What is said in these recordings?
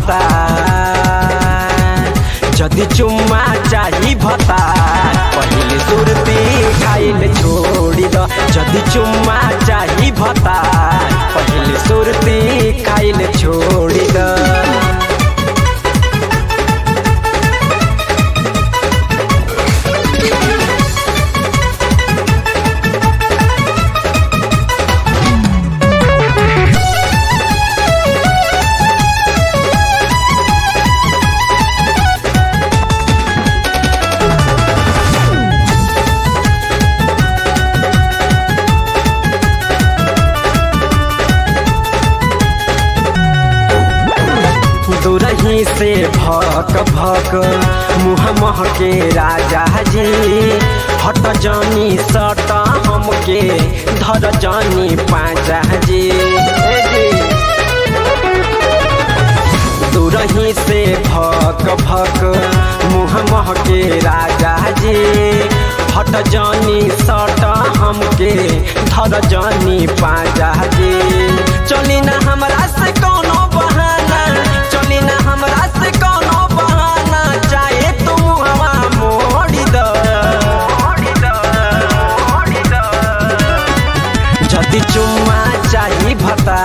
भता जदि चुम्मा चाही भता पहिले सुरती खाइल छोड़ी द जदि चुम्मा चाही भता पहिले सुरती खाइल छोड़ी द दूरही से भक भक मुँह महके राजा जी हट जानी सट हमके धर जानी पाजा जी ए जी दूरही से भक भक मुँह महके राजा जी हट जानी सट हमके धर जानी पाजा जी चली ना हमरा से कोनो बहाना चली ना हमरा से कोनो बहाना चाहे तुम हवा मोड़ी द जदि चुम्मा चाही भता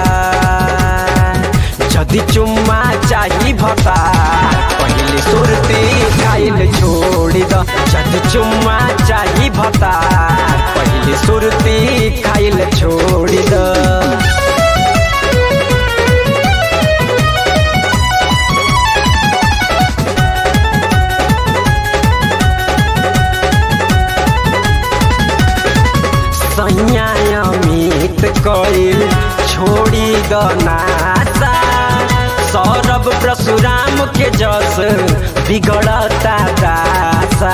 जदि चुम्मा चाही भता पहिले सुरती खाइल छोड़ी द जदि चुम्मा चाही भता पहिले सुरती खाइल छोड़ी द सैया अमित कइल छोड़ी द नाता सौरभ परशुराम के जस बिगड़ता दासा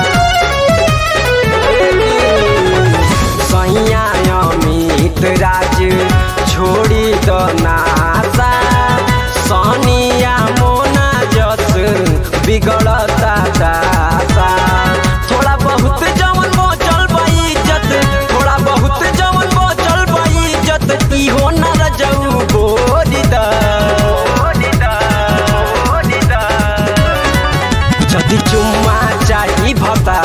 सैया अमित राज छोड़ी द नाता सनिया मोना जस बिगड़ता दासा थोड़ा बहुत जवन बचल बा इज्जत थोड़ा बहुत जवन बचल बा इज्जत इहो न रजऊ बोरी द जदि चुम्मा चाही भता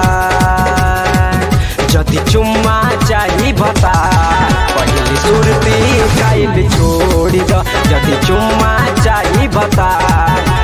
जदि चुम्मा चाही भता पहिले सुरती खाइल छोड़ी द जदि चुम्मा चाही भता